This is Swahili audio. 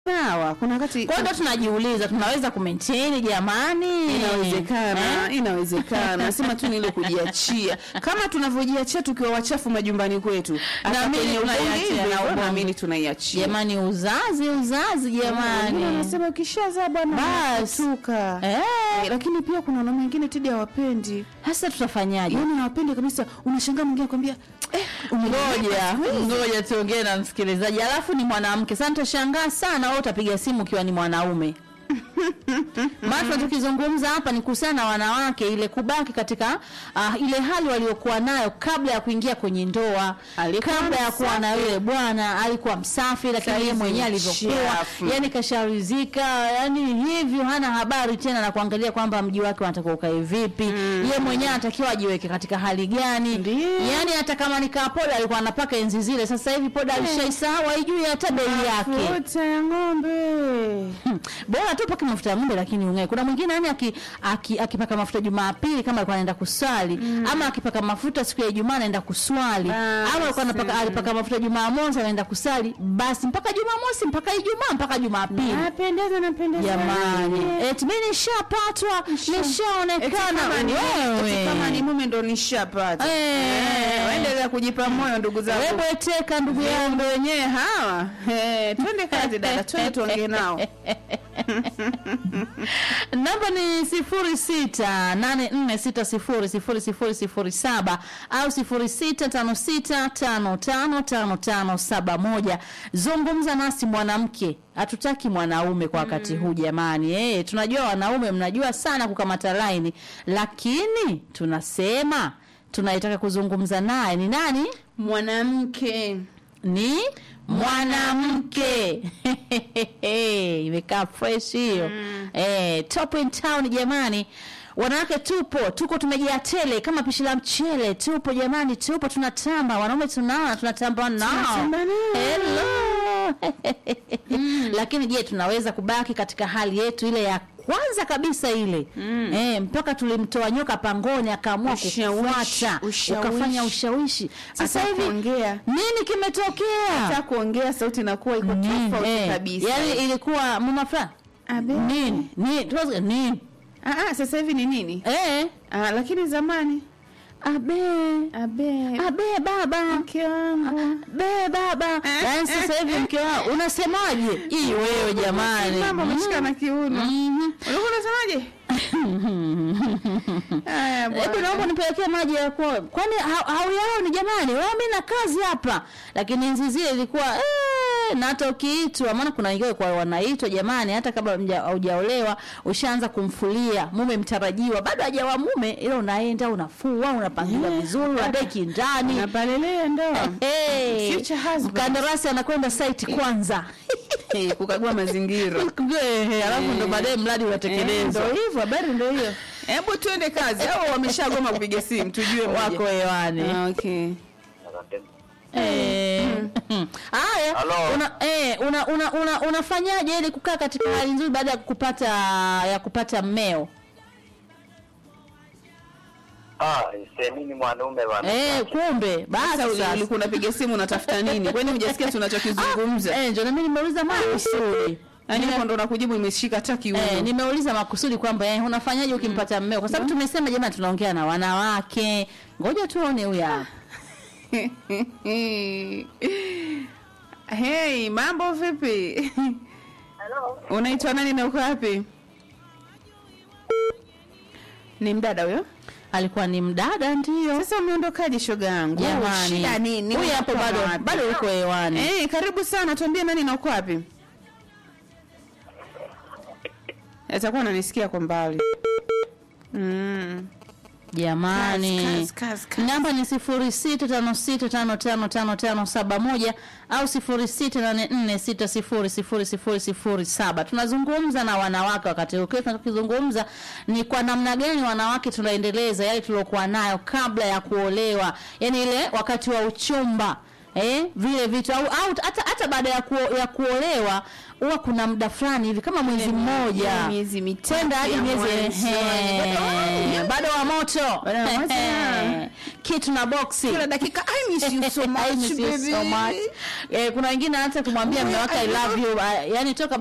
sawa kuna wakati Kwa hiyo ndo tunajiuliza tunaweza kumaintain jamani? inawezekana Eh? inawezekana sema tu ni ile kujiachia kama tunavyojiachia tukiwa wachafu majumbani kwetu hata Naamini kwenye ubongo tunaiachia, hivyo, na ubongo. naamini tunaiachia Jamani, uzazi uzazi Wengine jamani. wanasema ukishazaa bwana Basi. unatuka Eh, Eh, lakini pia kuna wanaume wengine tidi hawapendi hasa tutafanyaje? yaani hawapendi kabisa unashangaa mwingine akwambia eh, Ngoja, ngoja tuongee na msikilizaji. Alafu ni mwanamke. Sasa nitashangaa sana wewe utapiga simu ukiwa ni mwanaume. Maana tukizungumza hapa ni kuhusiana na wanawake ile kubaki katika uh, ile hali waliokuwa nayo kabla ya kuingia kwenye ndoa, Alikuwa kabla ya kuwa na msafi. yule bwana alikuwa msafi, lakini yeye Saizi mwenyewe alivyokuwa, mchafu. yani kasharizika, yani hivyo hana habari tena na kuangalia kwamba mji wake unatakiwa ukae vipi, yeye mwenyewe anatakiwa ajiweke katika hali gani, Ndiyo. yani hata kama nikaa poda alikuwa anapaka enzi zile, sasa hivi poda alishaisahau, haijui hata bei yake. mafuta ya ng'ombe Hmm. Bora tu pake mafuta ya ng'ombe lakini ungae. Kuna mwingine yani aki, aki, akipaka mafuta Jumapili kama alikuwa anaenda kuswali ama akipaka mafuta siku ya Ijumaa anaenda kuswali Basi. ama alikuwa anapaka alipaka mafuta Jumamosi anaenda kusali basi mpaka Jumamosi mpaka Ijumaa mpaka Jumapili. napendeza napendeza Jamani, Eh, eti mimi nishapatwa, eti nishaonekana kama ni- eti kama ni wewe. mume ndo nishapata Eh. Eh, waendelea kujipa moyo ndugu zangu Wewe bweteka ndugu yangu. ndo wenyewe hawa Eh, twende kazi dada twende tuongee nao namba ni sifuri sita nane nne sita sifuri sifuri sifuri sifuri saba au sifuri sita tano sita tano tano tano tano saba moja zungumza nasi mwanamke hatutaki mwanaume kwa wakati huu jamani eh tunajua wanaume mnajua sana kukamata laini lakini tunasema tunaitaka kuzungumza naye ni nani mwanamke ni mwanamke imekaa fresh hiyo eh, top in town jamani wanawake tupo tuko tumejaa tele kama pishi la mchele tupo jamani tupo tunatamba wanaume tunaona tunatamba nao Tunatamba nao. Hello. lakini je tunaweza kubaki katika hali yetu ile ya kwanza kabisa ile mm. eh, mpaka tulimtoa nyoka pangoni akaamua Ushawishi, kufuata ushawishi. ukafanya ushawishi sasa Hata hivi kuongea. nini kimetokea hata kuongea sauti inakuwa iko Nini? tofauti Eh, kabisa yaani ilikuwa mama fulani Abe. nini nini tuwazi- nini Ah, ah, sasa hivi ni nini eh ah, lakini zamani abe abe abe baba mke wangu be baba yaani sasa hivi mke wao unasemaje hii wewe jamani mama umeshika na kiuno Mhm. ulikuwa unasemaje haya hebu bwana naomba nipelekee maji ya kuoga kwani ha- hauyaoni jamani wewe mimi na kazi hapa lakini enzi zile ilikuwa eh, na hata ukiitwa maana kuna wengine kwa wanaitwa jamani hata kabla mja- haujaolewa ushaanza kumfulia mume mtarajiwa bado hajawa mume ila unaenda unafua unapangiwa vizuri unadeki ndani napalelea ndoa Hey, Future husband. mkandarasi anakwenda site kwanza Eh, kukagua mazingira Eh, alafu ndo baadaye mradi Eh, unatekelezwa ndo hivyo habari ndo hiyo hebu tuende kazi au wameshagoma kupiga simu tujue moja. wako hewani Ah, okay Eh, haya Halo. una, eh, una, una, una, unafanyaje ili kukaa katika hali nzuri baada ya kupata ya kupata mmeo Ah, semini mwanaume bwana. eh, kumbe basi sasa uli- sasa. ulikuwa unapiga simu unatafuta nini kwani hujasikia tunachokizungumza eh, ndio na mimi nimeuliza makusudi yaani Nime- hapo ndo nakujibu imeshika hata kiuno Eh, nimeuliza makusudi kwamba eh, unafanyaje ukimpata mmeo kwa sababu tumesema jamani tunaongea na wanawake ngoja tuone huyu hapa hey mambo vipi Halo, unaitwa nani na uko wapi ni mdada huyo alikuwa ni mdada ndio sasa umeondokaje shoga yangu jamani shida nini huyu hapo Unatoka bado wapi? bado uko hewani Eh, karibu sana tuambie nani na uko wapi atakuwa ananisikia kwa mbali mm. jamani Kazi, kazi, kazi. namba ni sifuri sita tano sita tano tano tano tano saba moja au sifuri sita nane nne sita sifuri sifuri sifuri sifuri saba tunazungumza na wanawake wakati huu kile tunachokizungumza ni kwa namna gani wanawake tunaendeleza yale tuliokuwa nayo kabla ya kuolewa yani ile wakati wa uchumba eh, vile vitu au, au hata hata baada ya, kuo, ya kuolewa huwa kuna muda fulani hivi kama mwezi mmoja miezi mitatu kwenda hadi ya miezi mwanzoni. ehe, bado wa moto Bado wa moto, Ehe. yeah. kitu na boksi kila dakika I miss you so I much miss you so baby much. Eh, kuna wengine hata kumwambia Wewe, mme wake I I love love you, ah, yani toka